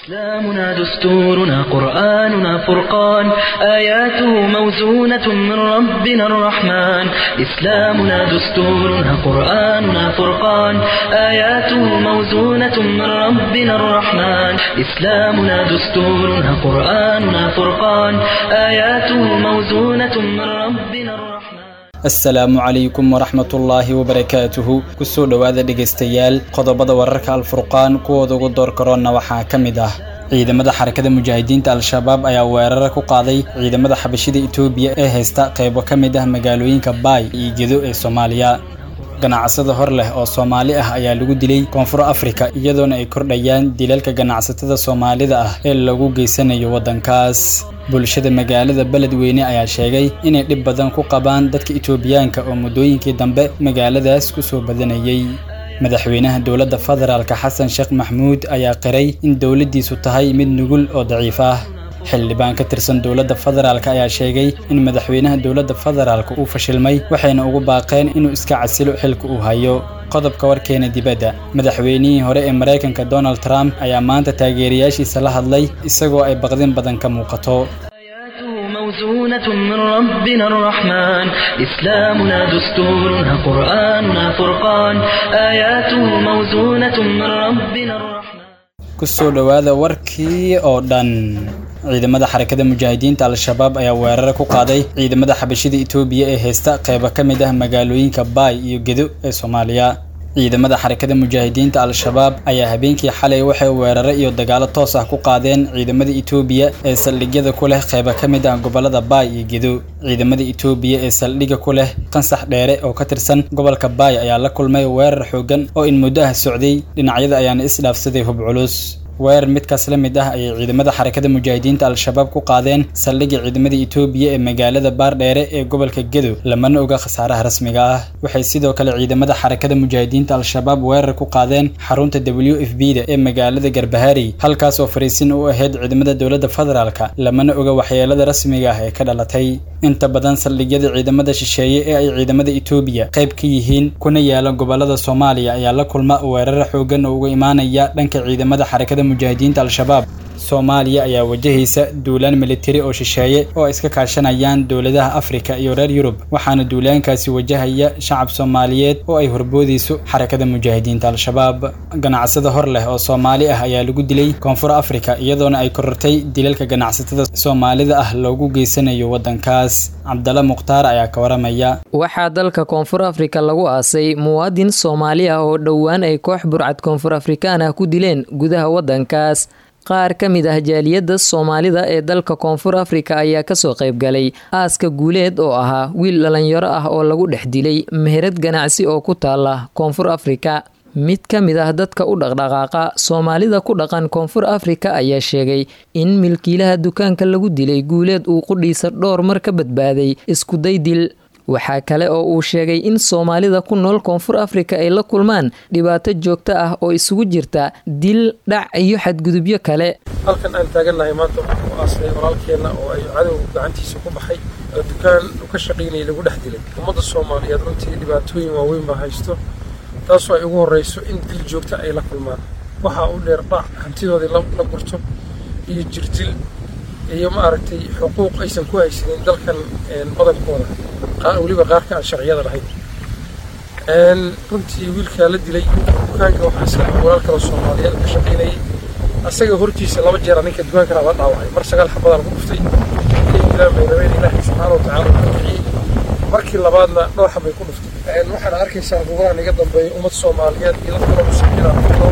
إسلامنا دستورنا قرآننا فرقان آياته موزونة من ربنا الرحمن إسلامنا دستورنا قرآننا فرقان آياته موزونة من ربنا الرحمن إسلامنا دستورنا قرآننا فرقان آياته موزونة من ربنا الرحمن asalaamu calaykum waraxmatullaahi wabarakaatuhu kusoo dhowaada dhegaystayaal qodobada wararka alfurqaan kuwooda ugu door karoonna waxaa ka mid ah ciidamada xarakada mujaahidiinta al-shabaab ayaa weerara ku qaaday ciidamada xabashida itoobiya ee haysta qaybo ka mid ah magaalooyinka baay iyo gedo ee soomaaliya ganacsada hor leh oo soomaali ah ayaa lagu dilay koonfur afrika iyadoona ay kordhayaan dilalka ganacsatada soomaalida ah ee lagu geysanayo waddankaas bulshada magaalada beledweyne ayaa sheegay inay dhib badan ku qabaan dadka itoobiyaanka oo muddooyinkii dambe magaaladaas ku soo badanayay madaxweynaha dowladda federaalka xasan sheekh maxmuud ayaa qiray in dowladdiisu tahay mid nugul oo daciif ah xildhibaan ka tirsan dowladda federaalk ayaa sheegay in madaxweynaha dowladda federaalk uu fashilmay waxayna ugu baaqeen inuu iska casilo xilka uu hayo qodobka warkeena dibadda madaxweynihii hore ee maraykanka donald trump ayaa maanta taageerayaashiisa la hadlay isagoo ay baqdin badan ka muuqato موزونة من ربنا الرحمن إسلامنا دستورنا قرآننا فرقان آياته موزونة من ربنا الرحمن kusoo dhowaada warkii oo dhan ciidamada xarakada mujaahidiinta al-shabaab ayaa weerara ku qaaday ciidamada xabashida itoobiya ee haysta qaybo ka mid ah magaalooyinka baay iyo gedo ee soomaaliya ciidamada xarakada mujaahidiinta al-shabaab ayaa habeenkii xalay waxay weerare iyo dagaalo toos ah ku qaadeen ciidamada itoobiya ee saldhigyada ku leh qaybo ka mid ah gobolada baay iyo gedo ciidamada itoobiya ee saldhigga ku leh qansax dheere oo ka tirsan gobolka baay ayaa la kulmay weerar xooggan oo in muddo ah socday dhinacyada ayaana isdhaafsaday hub culus weerar midkaas la mid ah ayay ciidamada xarakada mujaahidiinta al-shabaab ku qaadeen saldhigga ciidamada itoobiya ee magaalada baardheere ee gobolka gedo lamana oga khasaaraha rasmiga ah waxay sidoo kale ciidamada xarakada mujaahidiinta al-shabaab weerar ku qaadeen xarunta w f b da ee magaalada garbahaari halkaas oo fariisin u ahayd ciidamada dowladda federaalka lamana oga waxyeelada rasmiga ah ee ka dhalatay inta badan saldhigyada ciidamada shisheeye ee ay ciidamada itoobiya qayb ka yihiin kuna yaala gobolada soomaaliya ayaa la kulma weerara xoogan oo uga imaanaya dhanka ciidamada xarakada mujaahidiinta al-shabaab soomaaliya ayaa wajahaysa duulaan militari oo shisheeye oo ay iska kaashanayaan dowladaha afrika iyo reer yurub waxaana duulaankaasi wajahaya shacab soomaaliyeed oo ay horboodayso xarakada mujaahidiinta al-shabaab ganacsada hor leh oo soomaali ah ayaa lagu dilay koonfur afrika iyadoona ay korortay dilalka ganacsatada soomaalida ah loogu geysanayo waddankaas cabdalla mukhtaar ayaa ka waramaya waxaa dalka koonfur afrika lagu aasay muwaadin soomaali ah oo dhowaan ay koox burcad koonfur afrikaan ah ku dileen gudaha waddankaas qaar ka mid ah jaaliyadda soomaalida ee dalka koonfur afrika ayaa kasoo qaybgalay aaska guuleed oo ahaa wiil dhalinyaro ah oo lagu dhex dilay meherad ganacsi oo ku taala koonfur afrika mid ka mid ah dadka u dhaqdhaqaaqa soomaalida ku dhaqan koonfur afrika ayaa sheegay in milkiilaha dukaanka lagu dilay guuleed uu qudhiisa dhowr mar ka badbaaday iskuday dil waxaa kale oo uu sheegay in soomaalida ku nool koonfur afrika ay la kulmaan dhibaato joogto ah oo isugu jirta dil dhac iyo xadgudubyo kale halkan aan taagannahay maanta waxaan ku aasnay walaalkeenna oo ay cadow gacantiisa ku baxay oo dukaan u ka shaqaynayay lagu dhex dilay ummadda soomaaliyeed runtii dhibaatooyin waaweyn baa haysto taasoo ay ugu horrayso in dil joogta ay la kulmaan waxaa u dheer dhac hantidoodii la gurto iyo jirdil iyo maaragtay xuquuq aysan ku haysanin dalkan badankooda weliba qaarka aan sharciyada lahayn runtii wiilkaa la dilay dukaanka waxaa iska walaal kale soomaaliyeed ka shaqaynayay asaga hortiisa laba jeera ninka dukaankana la dhaawacay mar sagaal xabadaan ku dhuftay inay dilaan bay rabeen ilaahay subxaana watacaala uu kiciyey markii labaadna dhowr xabay ku dhuftay waxaana arkaysaa gobolahan iga dambeeya ummad soomaaliyeed iyo dad kaloo muslimiina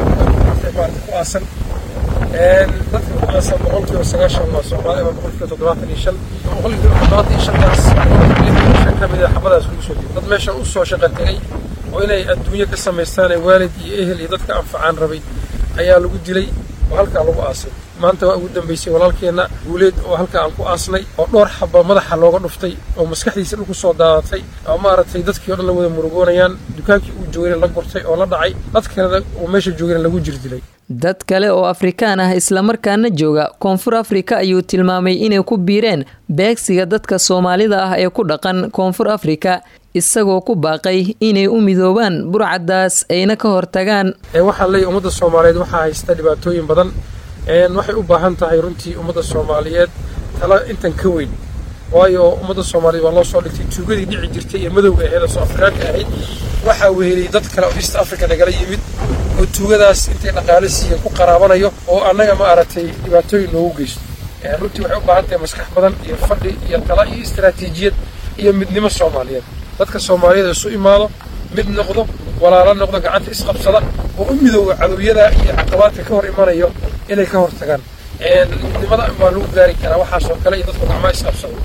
ku aasan dadka ku aasan boqolkiiba sagaashan waa soomaali ama boqolkiiba toddobaatan iyo shan boqolkiiba toddobaatan iyo shantaas shan ka mid a xabadaas lagu soo diyay dad meeshan u soo shaqa tegay oo inay adduunyo ka samaystaan ee waalid iyo ehel iyo dadka anfacaan rabay ayaa lagu dilay oo halkaa lagu aasay maanta waa ugu dambaysay walaalkeenna guuleed oo halkaa aan ku aasnay oo dhowr xaba madaxa looga dhuftay oo maskaxdiisa dhulku soo daadatay oo maaragtay dadkii o dhan la wada murugoonayaan dukaankii uu joogayna la gurtay oo la dhacay dad kalena uu meesha joogayna lagu jirdilay dad kale oo afrikaan ah islamarkaana jooga koonfur afrika ayuu tilmaamay inay ku biireen beegsiga dadka soomaalida ah ee ku dhaqan koonfur afrika isagoo ku baaqay inay u midoobaan burcaddaas ayna ka hortagaan waxaan leeyahy ummadda soomaaliyeed waxaa haysta dhibaatooyin badan waxay u baahan tahay runtii ummadda soomaaliyeed tala intan ka weyn waayo ummadda soomaaliyeed waa loo soo dhigtay tuugadii dhici jirtay ee madowga ahayd oo soo afrikaanka ahayd waxaa weheliyey dad kale oo east africa nagala yimid oo tuugadaas intay dhaqaale siiya ku qaraabanayo oo annaga ma aragtay dhibaatooyin noogu geysto runtii waxay u baahan tahay maskax badan iyo fadhi iyo tala iyo istaraatiijiyad iyo midnimo soomaaliyeed dadka soomaaliyeed isu imaado mid noqdo walaalo noqdo gacanta isqabsada oo u midooga cadowyada iyo caqabaadka ka hor imanayo inay ka hortagaan midnimada baa lagu gaari karaa waxaasoo kale iyo dadku gacmaha isqabsado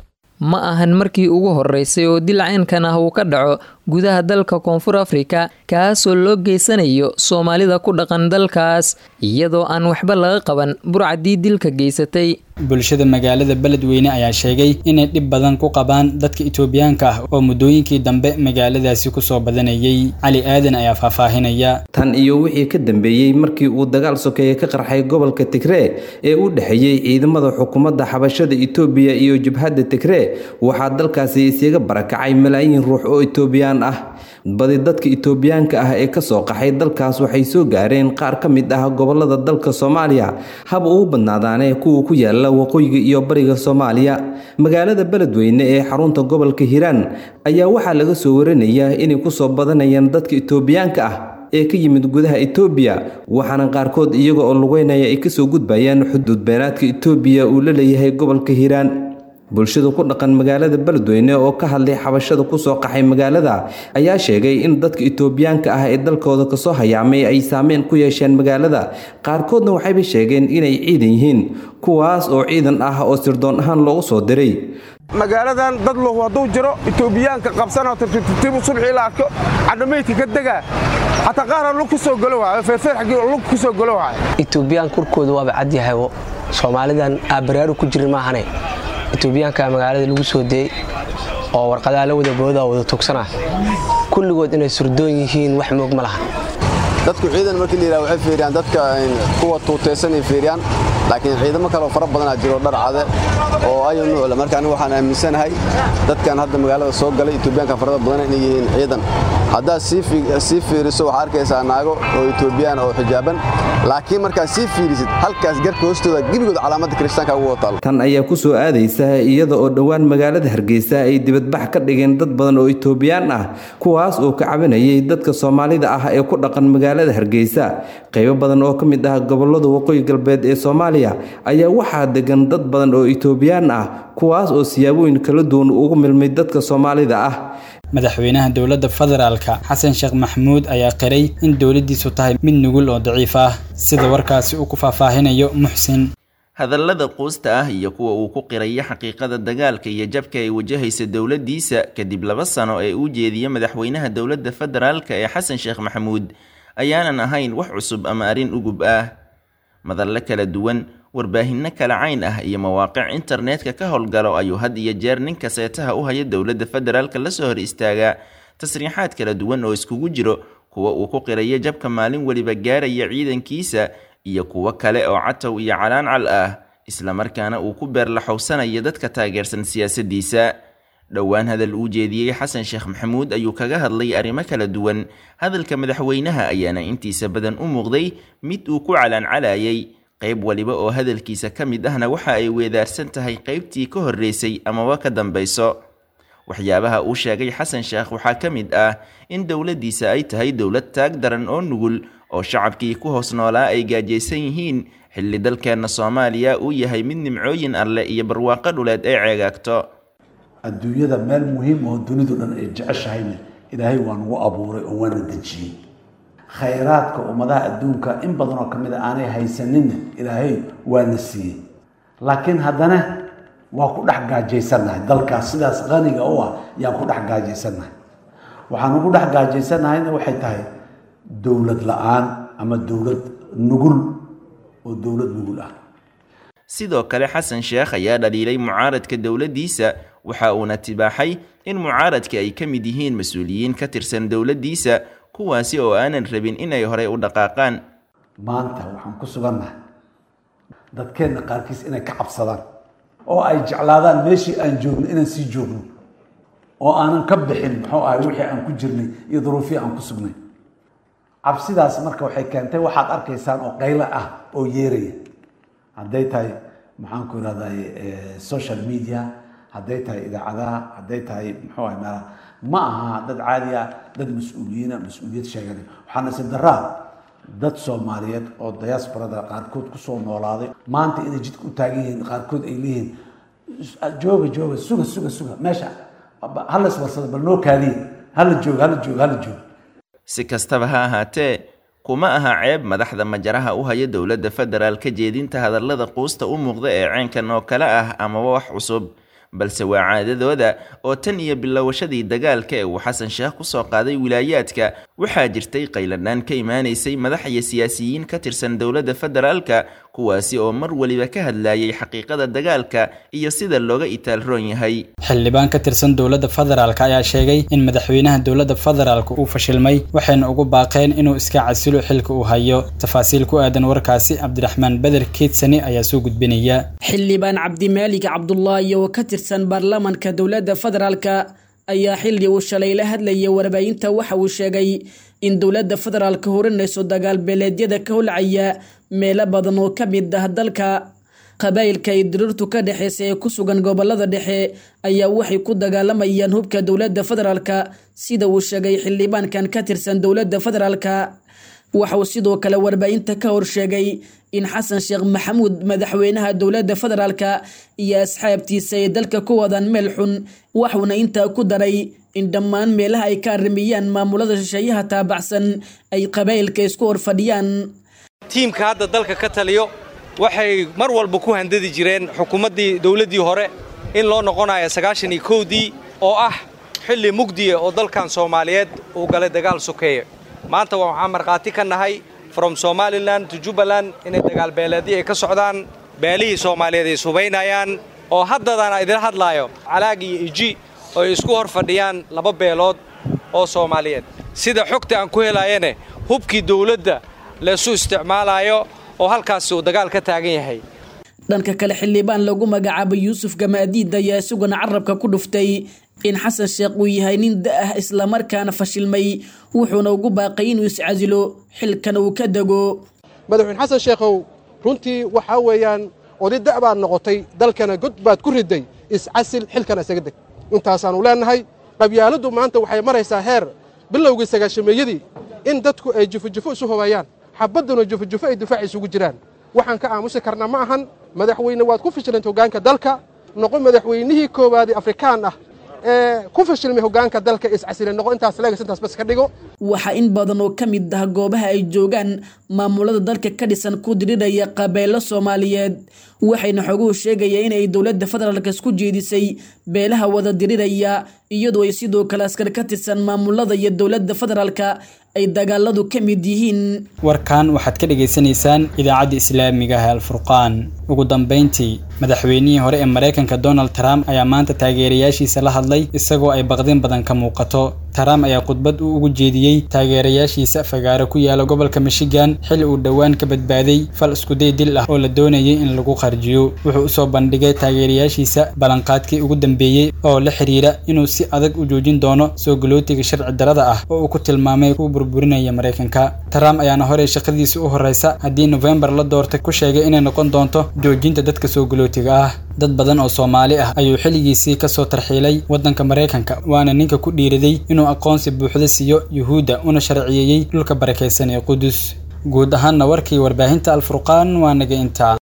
ma ahan markii ugu horeysay oo dilcaynkan ah uu ka dhaco gudaha dalka koonfur afrika kaasoo loo geysanayo soomaalida ku dhaqan dalkaas iyadoo aan waxba laga qaban burcadii dilka geysatay bulshada magaalada beledweyne ayaa sheegay inay dhib badan ku qabaan dadka itoobiyaanka ah oo muddooyinkii dambe magaaladaasi kusoo badanayay cali aadan ayaa faahfaahinaya tan iyo wixii ka dambeeyey markii uu dagaal sokeeye ka qarxay gobolka tigree ee u dhexeeyey ciidamada xukuumadda xabashada itoobiya iyo jabhadda tigree waxaa dalkaasi isaga barakacay malaayiin ruux oo itoobiyaan ah badi dadka itoobiyaanka ah ee kasoo qaxay dalkaas waxay soo gaareen qaar ka mid ah gobolada dalka soomaaliya haba ugu badnaadaane kuwa ku yaala waqooyiga iyo bariga soomaaliya magaalada beledweyne ee xarunta gobolka hiiraan ayaa waxaa laga soo waranayaa inay kusoo badanayaan dadka itoobiyaanka ah ee ka yimid gudaha itoobiya waxaana qaarkood iyaga oo lugeynaya ay kasoo gudbayaan xuduud beenaadka itoobiya uu la leeyahay gobolka hiiraan bulshada ku dhaqan magaalada beledweyne oo ka hadlay xabashada kusoo qaxay magaalada ayaa sheegay in dadka itoobiyaanka ah ee dalkooda kasoo hayaamay ay saameyn ku yeesheen magaalada qaarkoodna waxayba sheegeen inay ciidan yihiin kuwaas oo ciidan ah oo sirdoon ahaan loogu soo diray magaaladan dad lahu hadduu jiro itoobiyaanka qabsanoo tirtirtibu subxii la arko cadhamaydka ka degaa xataa qaara lug ku soo galo waayo feerfeer xaggii lug ku soo galo waayo itoobiyaan kurkooda waaba cadyahay soomaalidan aabaraaru ku jirin maahane itoobiyaanka magaalada lagu soo deeyey oo warqadaha la wada booda wada tugsana kulligood inay surdoon yihiin wax moog ma laha dadku ciidan markii la yidhaha waxay fiiriyaan dadka kuwa tuutaysanay fiiriyaan laakiin ciidamo kaleoo fara badanaa jiro dhar cade oo ayo nuucla marka anigu waxaan aaminsanahay dadkan hadda magaalada soo galay itoobiyaanka farada badan inay yihiin ciidan haddaad sii fiiriso waxaa arkaysaa naago oo itoobiyaan oo xijaaban laakiin markaad sii fiirisid halkaas garka hoostooda gebigood calaamadda kiristaanka ugu wataal tan ayaa ku soo aadaysa iyada oo dhowaan magaalada hargeysa ay dibadbax ka dhigeen dad badan oo itoobiyaan ah kuwaas oo ka cabanayay dadka soomaalida ah ee ku dhaqan magaalada hargeysa qaybo badan oo ka mid ah gobolada waqooyi galbeed ee soomaaliya ayaa waxaa degan dad badan oo itoobiyaan ah kuwaas oo siyaabooyin kala duwan ugu milmay dadka soomaalida ah madaxweynaha dowladda federaalka xasan sheekh maxamuud ayaa qiray in dowladdiisu tahay mid nugul oo daciif ah sida warkaasi uu ku faahfaahinayo muxsin hadallada quusta ah iyo kuwa uu ku qiraya xaqiiqada dagaalka iyo jabka ay wajahaysa dowladdiisa kadib laba sano ee uu jeediye madaxweynaha dowladda federaalka ee xasan sheekh maxamuud ayaanan ahayn wax cusub ama arrin ugub ah madalle kala duwan warbaahinno kala cayn ah iyo mawaaqic internetka ka howlgalo ayuu had iyo jeer ninka seetaha u haya dowladda federaalka lasoo hor istaagaa tasriixaad kala duwan oo iskugu jiro kuwa uu ku qirayo jabka maalin weliba gaaraya ciidankiisa iyo kuwo kale oo catow iyo calaancal ah islamarkaana uu ku beerlaxowsanayo dadka taageersan siyaasaddiisa dhowaan hadal uu jeediyey xasan sheekh maxamuud ayuu kaga hadlay arrimo kala duwan hadalka madaxweynaha ayaana intiisa badan u muuqday mid uu ku calaancalayay qayb waliba oo hadalkiisa ka mid ahna waxa ay weedaarsan tahay qaybtii ka horreysay amaba ka dambayso waxyaabaha uu sheegay xasan sheekh waxaa ka mid ah in dowladdiisa ay tahay dowlad taag daran oo nugul oo shacabkii ku hoos noolaa ay gaajaysan yihiin xilli dalkeenna soomaaliya uu yahay mid nimcooyin alleh iyo barwaaqo dhuleed ay ceegaagto adduunyada meel muhiim oo dunidu dhan ay jeceshahayna ilaahay waa nagu abuuray oo waana dejiyey khayraadka ummadaha adduunka in badan oo ka mid a aanay haysaninna ilaahay waana siiyey laakiin haddana waa ku dhex gaajaysannahay dalkaas sidaas qaniga u ah yaan ku dhex gaajaysannahay waxaan ugu dhex gaajaysannahayna waxay tahay dowlad la-aan ama dowlad nugul oo dowlad nugul ah sidoo kale xasan sheekh ayaa dhaliilay mucaaradka dowladdiisa waxa uuna tibaaxay in mucaaradka ay ka mid yihiin mas-uuliyiin ka tirsan dowladdiisa kuwaasi oo aanan rabin inay horey u dhaqaaqaan maanta waxaan ku sugannahay dadkeenna qaarkiis inay ka cabsadaan oo ay jeclaadaan meeshii aan joogno inaan sii joogno oo aanan ka bixin muxuu ahay wixii aan ku jirnay iyo duruufihii aan ku sugnay cabsidaas marka waxay keentay waxaad arkaysaan oo qaylo ah oo yeeraya hadday tahay maxaan ku irahday social media hadday tahay idaacadaha hadday tahay muxuu ahay meelaha ma aha dad caadi ah dad mas-uuliyiina mas-uuliyad sheeganay waxaana si daraa dad soomaaliyeed oo diasporada qaarkood kusoo noolaaday maanta inay jidka u taagan yihiin qaarkood ay leeyihiin jooga jooga suga suga suga meesha hala iswarsada bal noo kaadiye hala jooga hala jooga hala jooga si kastaba ha ahaatee kuma aha ceeb madaxda majaraha u haya dowladda federaal ka jeedinta hadallada quusta u muuqda ee ceenkan oo kale ah amaba wax cusub balse waa caadadooda oo tan iyo bilowashadii dagaalka ee uu xasan sheekh kusoo qaaday wilaayaadka waxaa jirtay qayladhaan ka imaanaysay madax iyo siyaasiyiin ka tirsan dowladda federaalka kuwaasi oo mar weliba ka hadlayay xaqiiqada dagaalka iyo sida looga itaalroon yahay xildhibaan ka tirsan dowladda federaalk ayaa sheegay in madaxweynaha dowladda federaalk uu fashilmay waxayna ugu baaqeen inuu iska casilo xilka uu hayo tafaasiil ku aadan warkaasi cabdiraxmaan beder keedsani ayaa soo gudbinaya xildhibaan cabdimaalig cabdulaahi oo ka tirsan baarlamaanka dowladda federaalka ayaa xilli uu shalay la hadlayay warbaahinta waxa uu sheegay in dowladda federaalka horinayso dagaal beeleedyada ka holcaya meelo badan oo ka mid ah dalka qabaa'ilka ay diriirtu ka dhexeysa ee ku sugan gobolada dhexe ayaa waxay ku dagaalamayaan hubka dowladda federaalka sida uu sheegay xildhibaankan ka tirsan dowladda federaalka waxa uu sidoo kale warbaahinta ka horsheegay in xasan sheekh maxamuud madaxweynaha dowladda federaalka iyo asxaabtiisa ay dalka ku wadaan meel xun waxuuna intaa ku daray in dhammaan meelaha ay ka arrimiyaan maamulada shisheeyaha taabacsan ay qabaa'ilka isku horfadhiyaan tiimka hadda dalka ka taliyo waxay mar walba ku handadi jireen xukuumaddii dowladdii hore in loo noqonayo sagaashan iyo kowdii oo ah xilli mugdiya oo dalkan soomaaliyeed uu galay dagaal sokeeye maanta waxaan markhaati ka nahay from somalilan to jubbaland inay dagaal beeleedii ay ka socdaan beelihii soomaaliyeed ay subaynayaan oo haddadana idila hadlaayo calaag iyo iji oo ay isku hor fadhiyaan laba beelood oo soomaaliyeed sida xogta aan ku helaayane hubkii dowladda laysu isticmaalaayo oo halkaasi uu dagaal ka taagan yahay dhanka kale xildhibaan lagu magacaabay yuusuf gamaadiid ayaa isaguna carabka ku dhuftay in xasan sheekh uu yahay nin da-ah islamarkaana fashilmay wuxuuna ugu baaqay inuu iscasilo xilkan uu ka dego madaxweyne xasan sheekhow runtii waxaa weeyaan oday da' baad noqotay dalkana god baad ku riday iscasil xilkana isaga deg intaasaannu leennahay qabyaaladdu maanta waxay maraysaa heer bilowgii sagaashameeyadii in dadku ay jufojufo isu hobayaan xabadduna jufojufo ay difaac isugu jiraan waxaan ka aamusi karna ma ahan madaxweyne waad ku fashilantay hoggaanka dalka noqo madaxweynihii koowaadee afrikaan ah ee ku fashilmay hoggaanka dalka iscasile noqo intaas leegas intaas bas ka dhigo waxaa in badan oo ka mid ah goobaha ay joogaan maamulada dalka ka dhisan ku diriraya qabeelo soomaaliyeed waxayna xoguhu sheegaya inay dowladda federaalk isku jeedisay beelaha wada diriraya iyadoo ay sidoo kale askar ka tirsan maamulada iyo dowladda federaalka ay dagaaladu ka mid yihiin warkan waxaad ka dhagaysanaysaan idaacadda islaamiga ah alfurqaan ugu dambayntii madaxweynihii hore ee maraykanka donald trump ayaa maanta taageerayaashiisa la hadlay isagoo ay baqdin badan ka muuqato trump ayaa khudbad uu ugu jeediyey taageerayaashiisa fagaaro ku yaala gobolka michigan xili uu dhowaan ka badbaaday fal iskuday dil ah oo la doonayay in lagu qarjiyo wuxuu usoo bandhigay taageerayaashiisa ballanqaadkii ugu dambeeyey oo la xiriira inuu si adag u joojin doono soo galootiga sharci darada ah oo uu ku tilmaamay ku burburinaya maraykanka trump ayaana horey shaqadiisa u horeysa haddii nofembar la doortay ku sheegay inay noqon doonto joojinta dadka soo galootiga ah dad badan oo soomaali ah ayuu xilligiisii kasoo tarxiilay waddanka maraykanka waana ninka ku dhiiriday inuu aqoonsi buuxda siiyo yuhuudda una sharciyeeyey dhulka barakaysan ee qudus guud ahaanna warkii warbaahinta alfurqaan waa naga intaa